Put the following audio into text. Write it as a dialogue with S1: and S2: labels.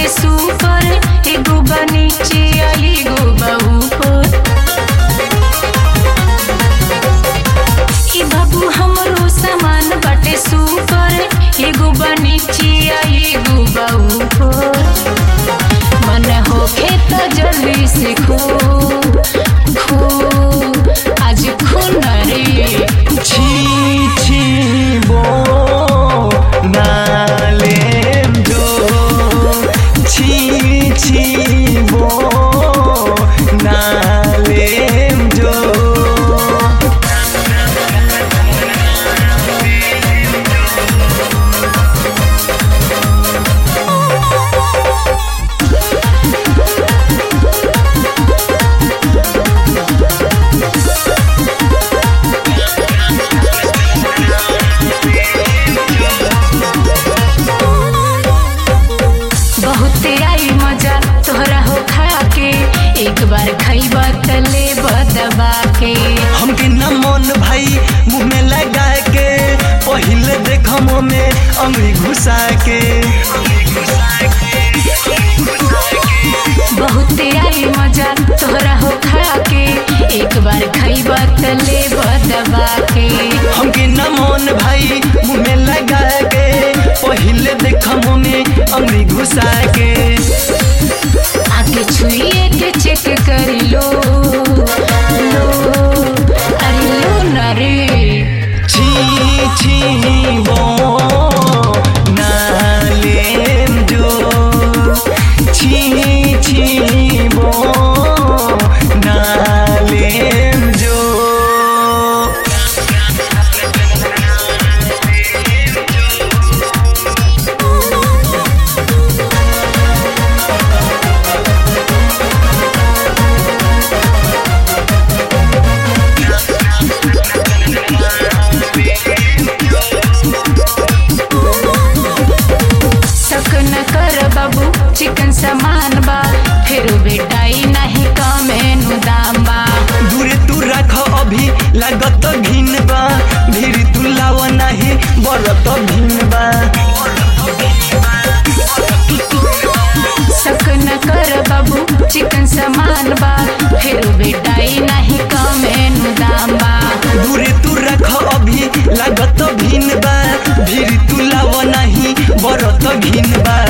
S1: बाटे सुपर एगो बा नीचे आ एगो बा ऊपर ई बाबू हमरो सामान बाटे सुपर एगो बा नीचे आ एगो बा ऊपर मन होखे त जल्दी से खो खो आज खून रे
S2: छी छी बो नालेम जो छी छी बो नालेम जो
S1: बहुते आई मजा तोहरा हो खा के एक बार खैबा त लेब दबा के
S2: हमके न मन भाई मुंह में लगा के पहिले देखम में अंगली घुसा के
S1: बहुते आई मजा तोहरा हो खा के एक बार खैबा त लेब दबा के
S2: हमके न मन भाई मुंह में लगा के पहिले देखम में अंगली घुसा के
S1: आके छुइए के चेक कर लो लो अरे लो ना रे
S2: छी छी बो नालेम जो छी छी बो नालेम जो
S1: शक न कर बाबू चिकन सामान बा फिर बेटाई नहीं कमेनु दाम बा
S2: दूरे तू रख अभी लागत घिन बा भीड़ तू लाव नाही बरत भिन बा
S1: शक न कर बाबू चिकन सामान बा फिर बेटाई नहीं कमेनु दाम बा
S2: दूरे तू रख अभी लागत भिन बा भीड़ तू लाव नाही बरत घिन बा